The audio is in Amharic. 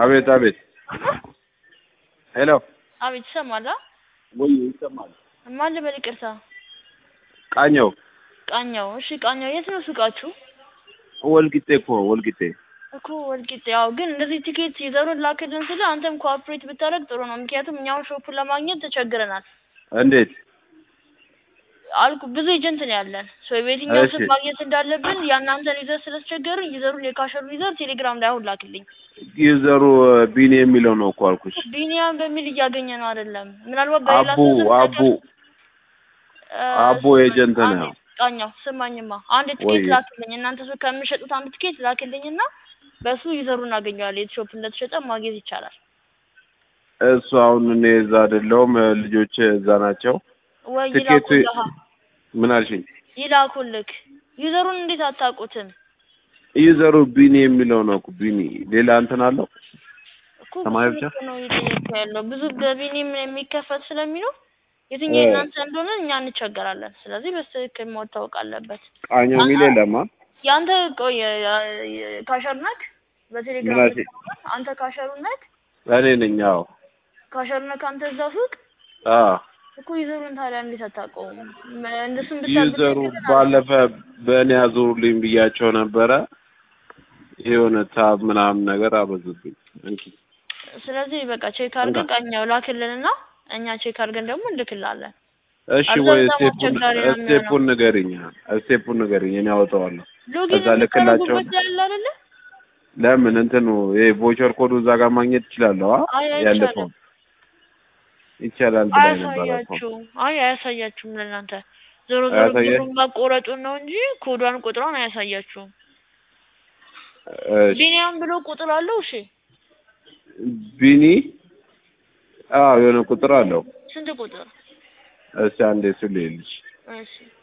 አቤት አቤት። ሄሎ አቤት ይሰማል? አ? ወይ ይሰማል? ማን ልበል? ይቅርታ ቃኘው ቃኛው። እሺ ቃኛው፣ የት ነው ሱቃችሁ? ወልቂጤ እኮ ወልቂጤ። እኮ ወልቂጤ። ያው ግን እንደዚህ ቲኬት ይዘሩን ላክልን ስለ አንተም ኮኦፕሬት ብታደርግ ጥሩ ነው። ምክንያቱም እኛውን ሾፑን ለማግኘት ተቸግረናል እንዴት? አልኩ። ብዙ ኤጀንት ነው ያለን። ሶ በየትኛው እሺ። ስም ማግኘት እንዳለብን የእናንተን ይዘር ስለተቸገርን ይዘሩን የካሸሩን ይዘር ቴሌግራም ላይ አሁን ላክልኝ። ዩዘሩ ቢኒ የሚለው ነው እኮ አልኩሽ። ቢኒያም በሚል እያገኘ ነው አይደለም። ምናልባት በሌላ አቡ ሰው ስም አቡ እ፣ አቦ ኤጀንት አንዴ ነው። ቃኛው ስማኝማ፣ አንድ ትኬት ወይ ላክልኝ። እናንተ ሱቅ ከሚሸጡት አንድ ትኬት ላክልኝና በሱ ይዘሩ እናገኘዋለን። የት ሾፕ እንደተሸጠ ማግኘት ይቻላል። እሱ አሁን እኔ እዛ አይደለሁም፣ ልጆች እዛ ናቸው። ወይ ትኬቱ ይላኩልህ፣ ምን አልሽኝ? ይላኩልክ። ዩዘሩን እንዴት አታውቁትም? ዩዘሩ ቢኒ የሚለው ነው እኮ ቢኒ። ሌላ እንትን አለው እኮ ሰማያዊ ብዙ ብቻ እኮ ነው እየጠየኩ ያለው ብዙ በቢኒም የሚከፈት ስለሚኖር የትኛው እ የእናንተ እንደሆነ እኛ እንቸገራለን። ስለዚህ በስትክክል መታወቅ አለበት። ቃኘው አን- የሚል አን- የለማ። የአንተ ቆይ ካሸር ነክ ምን በቴሌግራም አልሽኝ? አንተ ካሸሩ ነክ እኔ ነኝ። አዎ ካሸር ነክ አንተ እዛ ሱቅ አዎ። እኮ ዩዘሩን ታዲያ እንዴት አታውቀውም? መ- እንደሱም ብቻ ዩዘሩ ብትነግረን ባለፈ በእኔ አዙሩልኝ ብያቸው ነበረ። የሆነ ታብ ምናምን ነገር አበዙብኝ። እንኪ ስለዚህ በቃ ቼክ እንካ። አድርገን ቃኛው ላክልንና እኛ ቼክ አድርገን ደግሞ እንልክላለን። እሺ ወይ አብዛኛው ስቴፑን አስቸጋሪ ነው የሚሆነው። ስቴፑን ንገሪኝ። ስቴፑን ንገሪኝ፣ እኔ አወጣዋለሁ። ሎጊን ከዛ ልክላቸው። የምታደርጉበት ላይ አለ አይደለ? ለምን እንትኑ ይሄ ቮቸር ኮዱ እዛ ጋር ማግኘት እችላለሁ? አ አይ ያለፈው አይቻልም። ይቻላል ብላኝ ነበር እኮ። አያሳያችሁም። አይ አያሳያችሁም ለእናንተ ዞሮ ዞሮ አያሳየ ብሩን ማቆረጡን ነው እንጂ ኮዷን ቁጥሯን አያሳያችሁም። እሺ ቢኒያም ብሎ ቁጥር አለው። እሺ ቢኒ አዎ የሆነ ቁጥር አለው። ስንት ቁጥር? እስቲ አንዴ እሱ ልይልሽ። እሺ